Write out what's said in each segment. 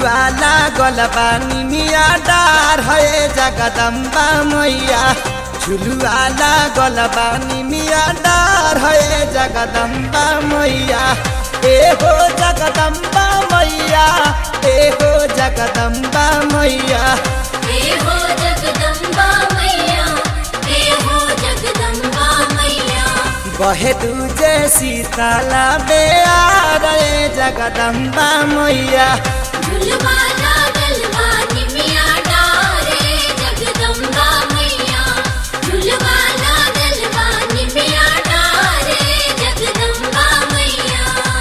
झुलुआ लागल बानी मिया डार है जगदम्बा मैया झुलुआ लागल बानी मिया डार है जगदम्बा मैया ए हो जगदम्बा मैया ए हो जगदम्बा मैया हे हो जगदम्बा मैया हे हो जगदम्बा मैया बहे तुझे सीताला बेआ रे जगदम्बा मैया झुलवा लागल बानी मिया डारे जगदम्बा मैया झुलवा लागल बानी मिया डारे जगदम्बा मैया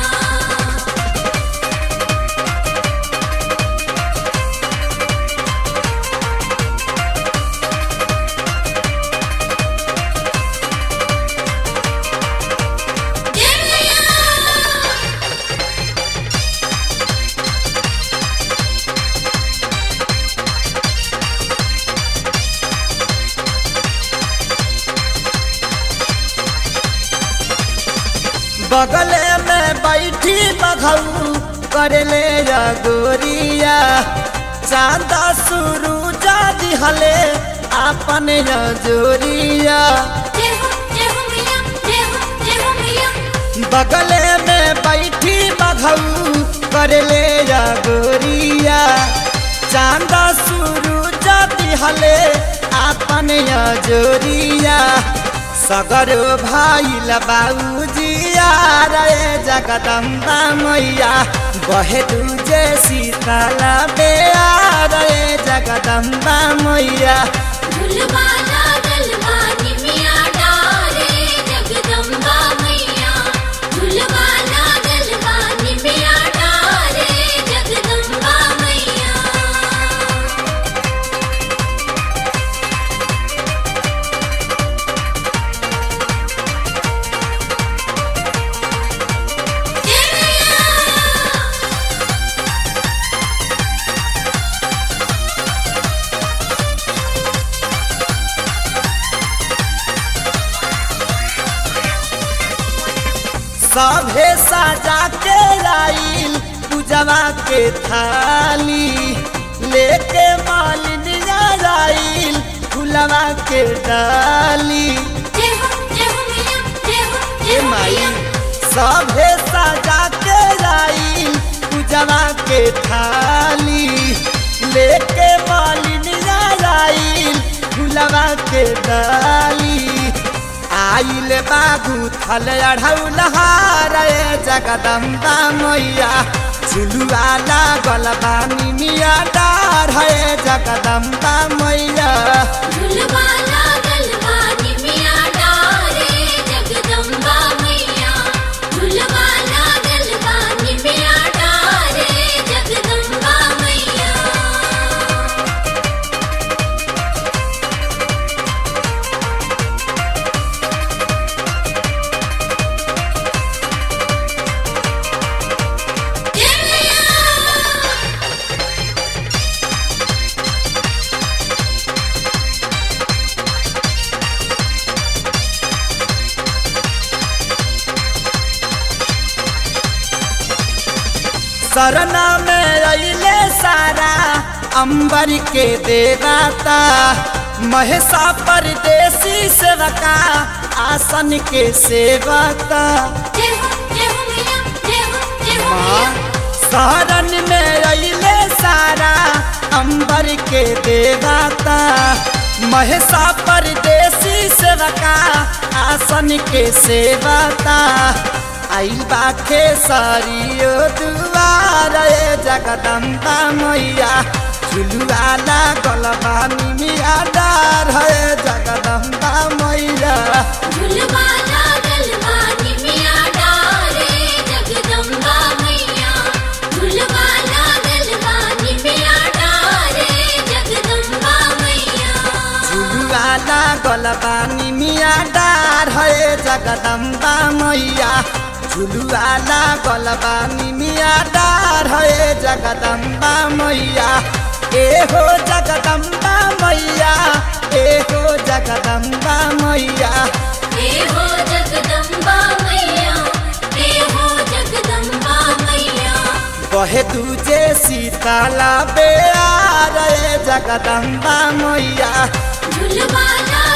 बगले में बैठी बघऊ करले गोरिया चांदा शुरू जा दिहले आपन जोरिया जय हो जय हो मैया जय हो जय हो मैया बगले में बैठी बघऊ करले गोरिया चांदा शुरू जा दिहले आपन जोरिया सगर भाई बाबूजिया रे जगदम्बा मैया बहे तुझे सीताला बेआ रे जगदम्बा मैया झुलवा लागल बानी मिया डारे जगदम्बा मैया झुलवा लागल बानी मिया डारे जगदम्बा मैया सभे सजा के आइल पूजवा के थाली लेके मालिनिया आइल फुलवा के डाली जय हो जय हो मैया जय हो जय ए हो माई मैया सभे सजा के आइल पूजवा के थाली लेके मालिनिया आइल फुलवा के डाली आइल बाबू थल अढ़ौलहार जगदम्बा मैया झुलुआ लागल बानी मिया डार है जगदम्बा मैया झुलवा लागल बानी मिया डारे जगदम्बा मैया झुलवा लागल बानी मिया डारे जगदम्बा मैया सरना में अइले सारा अंबर के देवता महेशा परदेसी सेवका आसन के सेवता जय हो जय हो मैया जय हो जय हो माँ मैया शरण में अइले सारा अंबर के देवता महेशा परदेसी सेवका आसन के सेवता आइल बाखे सारियो दुआर ए जगदम्बा मैया झुलुआ लागल बानी मिया डार है जगदम्बा मैया झुलवा लागल बानी मिया डारे जगदम्बा मैया झुलवा लागल बानी मिया डारे जगदम्बा मैया झुलुआ लागल बानी मिया डार है जगदम्बा मैया झुलुआ लागल बानी मिया डार है जगदम्बा मैया ए हो जगदम्बा मैया ए हो जगदम्बा मैया हे हो जगदम्बा मैया हे हो जगदम्बा मैया बहे तुझे शीतला बेयार ए जगदम्बा मैया झुलवाला